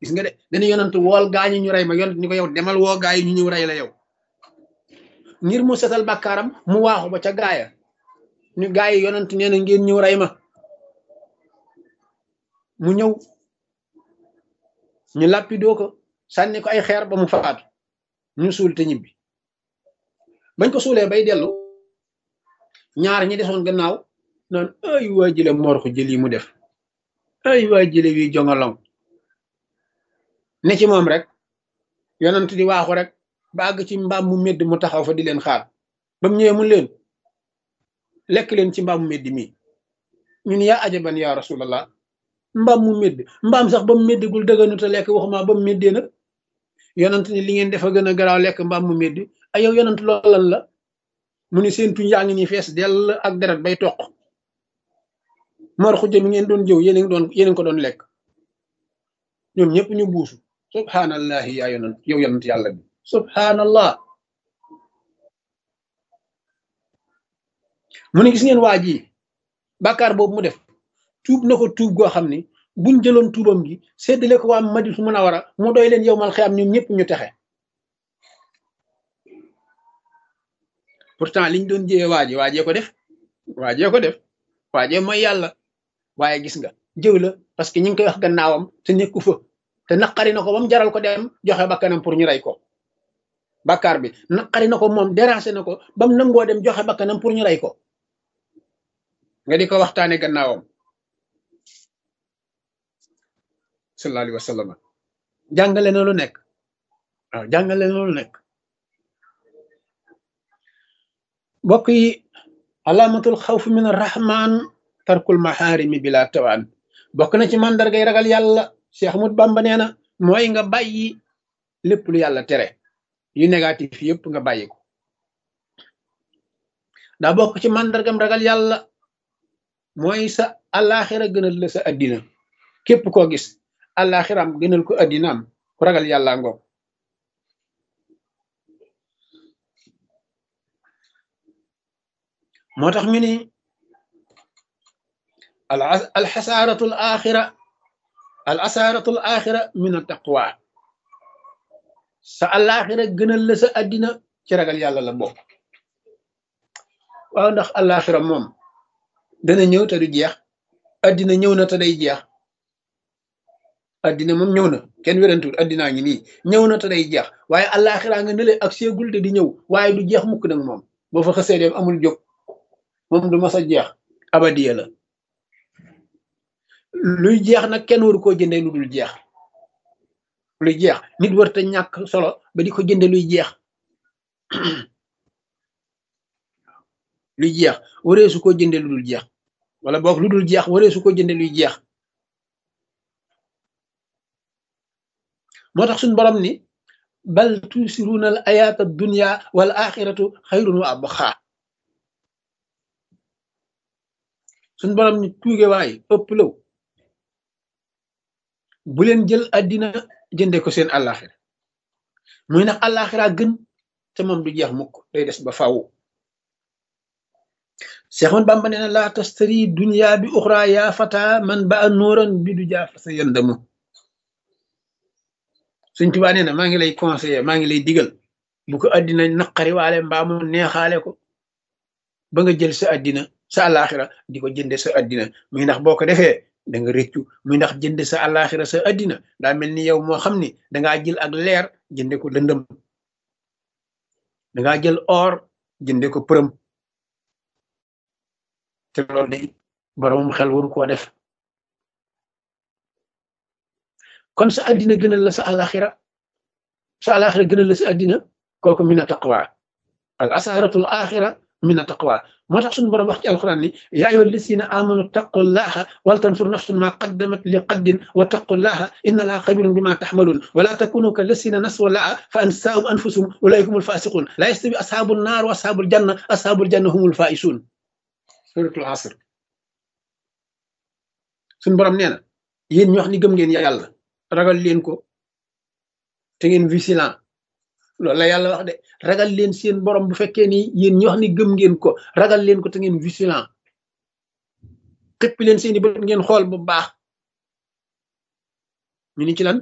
gis nga de dañu yonent wool gaañu ñu rey ma yonent ni ko yow demal woo gaa yi ñu ñëw rey la yow ngir mu setal bàkkaaram mu waaxu ba ca gaaya ñu gaa yi yonent nee na ngeen ñëw rey ma mu ñëw ñu làppidoo ko sànni ko ay xeer ba mu faatu ñu suul te ñibbi bañ ko suulee bay dellu ñaar ñi desoon gannaaw naan ay waa jële moor ko jël yi mu def ay waa jële wi jongolong ne ci moom rek yonent di waaxu rek ba àgg ci mbaam mu medd mu taxaw fa di leen xaar ba mu ñëwee mu leen lekk leen ci mbaam mu medd mi ñun yaa ajaban yaa rasulallah mbaam mu medd mbaam sax ba mu meddagul dëgganu te lekk waxuma ba mu meddee nag yonent ni li ngeen defa gën a garaaw lekk mbaam mu medd ay yow yonent loolan la mu ni seen tuñ yaa ngi ni fees dell ak deret bay toq mor xujja mi ngeen doon jëw yéen ngi doon yéen ko doon lekk ñoom ñëpp ñu buusu subhanallahi yaa yonent yow yonent yàlla bi subhanallah mu ne gis ngeen waa ji bàkkaar boobu mu def tuub na ko tuub goo xam ni buñ jëloon tuubam gi séddale ko waa Madina Munawara mu doy leen yow mal xiyam ñoom ñëpp ñu texe pourtant liñ doon jëwee waaje waajee ko def waajee ko def waajee mooy yàlla waaye gis nga jëw la parce que ñi ngi koy wax gannaawam te nekku fa te naqari na ko ba mu jaral ko dem joxe bakkanam pour ñu rey ko bàkkaar bi naqari na ko moom dérangé na ko ba mu nangoo dem joxe bakkanam pour ñu rey ko nga di ko waxtaane gannaawam sallallahu alayhi wa sallam jàngale na lu nekk waaw jàngale na lu nekk mbokk yi alaamatul xawf min arrahman tarkul maharimi bila tawaan bokk na ci màndargay ragal yàlla Cheikh Ahmad Bamba nee na mooy nga bàyyi lépp lu yàlla tere yu négatif yëpp nga bàyyi ko daa bokk ci màndargam ragal yàlla mooy sa àllaaxira gënal la sa addina képp koo gis àllaaxiram gënal ko addinaam ku ragal yàlla ngoog moo tax ñu ni alxasaaratu al axira al asaaratu al axira min a taqwa sa àllaaxira gënal la sa addina ci ragal yàlla la bokk waaw ndax àllaaxira moom dana ñëw te du jeex addina ñëw na te day jeex addina moom ñëw na kenn wérantul addinaa ngi nii ñëw na te day jeex waaye àllaaxira nga nële ak seegul te di ñëw waaye du jeex mukk nag moom boo fa xësee dem amul jóg moom du mas a jeex abadiya la luy jeex nag kenn waru koo jënde lu dul jeex luy jeex nit war te ñàkk solo ba di ko jënde luy jeex luy jeex waree su ko jënde lu dul jeex wala boog lu dul jeex waree su ko jënde luy jeex moo tax suñ borom ni bal tusiruuna al ayaata dunya wal axiratu xayrun wa abqaa suñ borom ni tuuge waay ëpp law bu leen jël addina jënde ko seen àllaaxira muy nag àllaaxira gën te moom du jeex mukk day des ba faaw Seex man Bàmba nee na laa tastari dunya bi uxra yaa fata man ba a nóoran bi du jaafa sa yëndamu suñ tubaa nee na maa ngi lay conseiller maa ngi lay digal bu ko addina naqari waale mbaa mu neexaale ko ba nga jël sa addina sa àllaaxira di ko jënde sa addina muy ndax boo ko defee da nga rëccu muy ndax jënde sa àllaaxira sa addina daa mel ni yow moo xam ni dangaa jël ak leer jënde ko lëndëm dangaa jël or jënde ko përëm te loolu day boromum xel waru koo def kon sa addina gënal la sa àllaaxira sa àllaaxira gënal la sa addina kooku mina taqwa al asaratul axira mina taqwa moo tax suñu borom wax ci alquran ni yaa ayyuha alladina amanu taqullaha wal tansur nafsun ma qaddamat li qaddin wa taqullaha inna allaha xabirun bima taxmalun wala takunu ka lasina naswa laa fa ansaahum anfusahum ulaika humul fasiqun la yastawi ashabu nnaar wa ashabul janna ashabul janna humul faisun suratul asr suñu borom nee na yéen ñu wax ni gëm ngeen yàlla ragal leen ko te ngeen vigilant loolu la yàlla wax de ragal leen seen borom bu fekkee ni yéen ñi wax ni gëm ngeen ko ragal leen ko te ngeen vigilant xëppi leen seeni bët ngeen xool bu baax ñu ni ci lan